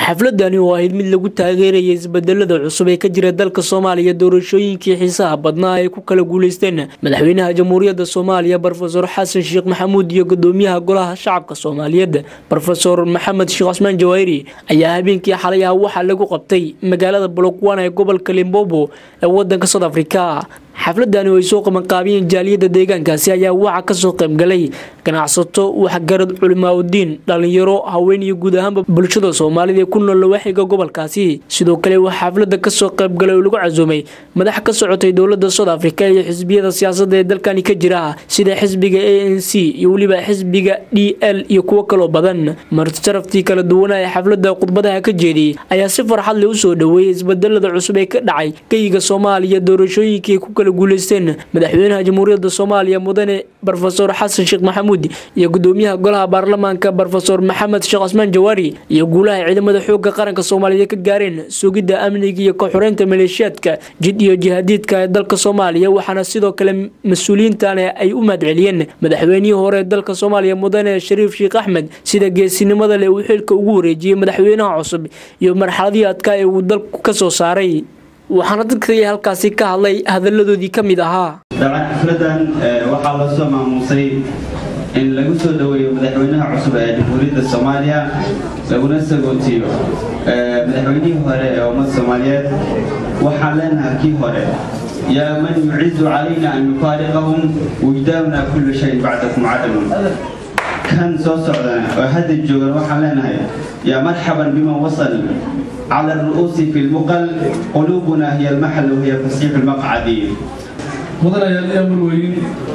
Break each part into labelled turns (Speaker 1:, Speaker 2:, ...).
Speaker 1: xafladani oo ahayd mid lagu taageeraya isbedelada cusub ee ka jira dalka soomaaliya doorashooyinkii xiisaha badnaa ay ku kala guuleysteen madaxweynaha jamhuuriyadda soomaaliya brofesor xasan sheekh maxamuud iyo gudoomiyaha golaha shacabka soomaaliyeed brofesor maxamed sheekh cusmaan jawaahiri ayaa habeenkii xalay ah waxaa lagu qabtay magaalada bolokwana ee gobolka limbobo ee wadanka south africa xafladani oo ay soo qabanqaabiyeen jaaliyadda deegaankaasi ayaa waxaa kasoo qaybgalay ganacsato waxgarad culimaauddiin dhalinyaro haween iyo guud ahaanba bulshada soomaalida ee ku nool lawaaxiga gobolkaasi sidoo kale waxaa xafladda kasoo qaybgalay oo lagu casuumay madax ka socotay dowlada south africa iyo xisbiyada siyaasadda ee dalkani ka jira sida xisbiga a n c iyo weliba xisbiga d l iyo kuwo kaloo badan martisharaftii kala duwanaa ee xafladda khudbadaha ka jeediyey ayaa si farxad leh usoo dhaweeyay isbedelada cusub ee ka dhacay geyiga soomaaliya doorashooyinkii ku kala guuleysteen madaxweynaha jamhuuriyadda soomaaliya mudane brofesor xasan sheekh maxamuud iyo gudoomiyaha golaha baarlamaanka brofesor maxamed sheekh cusmaan jawaari iyo guulaha ciidamada xooga qaranka soomaaliyeed ka gaareen sugidda amniga iyo ka-xoreynta maleeshiyaadka jid iyo jihaadiidka ee dalka soomaaliya waxaana sidoo kale mas-uuliyiintan ay u mahadceliyeen madaxweynihii hore ee dalka soomaaliya mudane shariif sheekh axmed sida geesinimada leh uu xilka ugu wareejiyey madaxweynaha cusub iyo marxaladii adkaa ee uu dalku ka soo saaray waxaana dadkii halkaasi ka hadlay hadaladoodii ka mid ahaa
Speaker 2: dabcan xafladan waxaa loo soo maamuusay in lagu soo dhoweeyo madaxweynaha cusub ee jamhuuriyadda soomaaliya laguna sagootiyo madaxweynihii hore ee ummadda soomaaliyeed waxaan leenahay kii hore yaa man yucizu calayna an nufaariqahum wujdaamna kullu shayin bacdakum cadamun kan soo socdana oo hadda joogan waxaan leenahay yaa marxaban biman wasal على الرؤوس في المقل قلوبنا هي المحل وهي فسيح المقعد
Speaker 3: mudanayaal iyo marweyn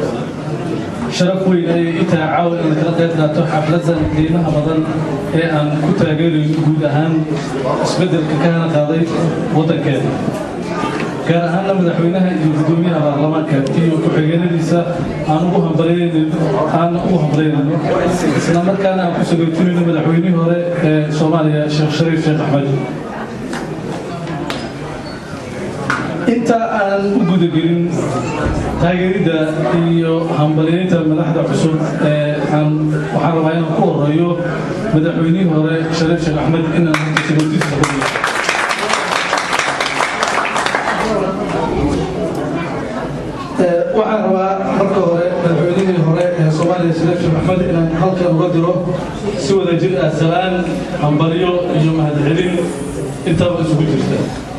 Speaker 3: sharaf weyn ayay i tahay caawa in lakala qayb qaato xafladan qiimaha badan ee aan ku taageerayno guud ahaan isbeddelka kahana qaaday waddankeeda gaar ahaanna madaxweynaha iyo gudoomiyaha baarlamaanka iyo ku-xigeenadiisa aan ugu hambalyaaan ugu hambalyaynayno isla markaana aan ku sagootinayno madaxweynihii hore ee soomaaliya sheekh shariif sheekh axmed inta aan u gudagelin taageeridda iyo hambalyaynta madaxda cusub ee aan waxaan rabaa inaan ku horeeyo madaxweynihii hore shariif sheekh axmed inaan sagootiisa badiyo waxaan rabaa marka hore madaxweynihii hore ee soomaaliya shariif sheekh axmed inaan halkan uga diro si wada jir ah salaan hambalyo iyo mahadcelin intaba isugu jirta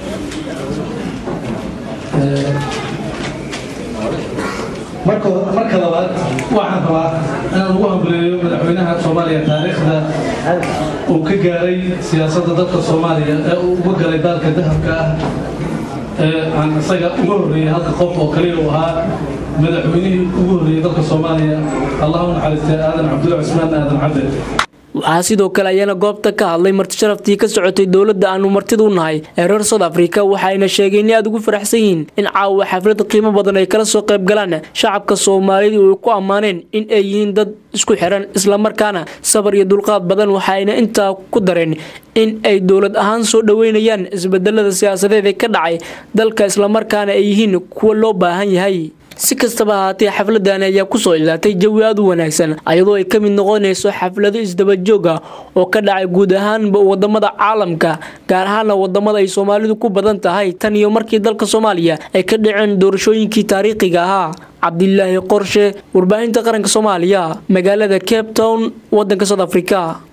Speaker 3: marka labaad waxaan rabaa inaan ugu hambaleeyo madaxweynaha soomaaliya taariikhda uu ka gaaray siyaasadda dalka soomaaliya ee uu uga galay daalka dahabka ah ee aan isaga uga horreeyey halka qof oo kaliya uu ahaa madaxweynihii ugu horreeyey dalka soomaaliya allah u naxariistay aadan cabdulla cusmaan aadan cabde
Speaker 1: waxaa sidoo kale ayaana goobta ka hadlay martisharaftii ka socotay dowladda aanu martida u nahay ee reer south africa waxaayna sheegeen in aad ugu faraxsan yihiin in caawa xaflad qiimo badan ay kala soo qayb galaan shacabka soomaalida oo ay ku ammaaneen in ay yihiin dad isku xiran islamarkaana sabar iyo dulqaad badan waxaayna intaa ku dareen in ay dowlad ahaan soo dhoweynayaan isbedelada siyaasadeed ee ka dhacay dalka islamarkaana ay yihiin kuwa loo baahan yahay si kastaba ahaatee xafladani ayaa kusoo ilaatay jawi aad u wanaagsan ayadoo ay ka mid noqonayso xaflado isdabajoog ah oo ka dhacay guud ahaanba wadamada caalamka gaar ahaana wadamada ay soomaalidu ku badan tahay tan iyo markii dalka soomaaliya ay ka dhaceen doorashooyinkii taariikhiga ahaa cabdilaahi qorshe warbaahinta qaranka soomaaliya magaalada cape town wadanka south africa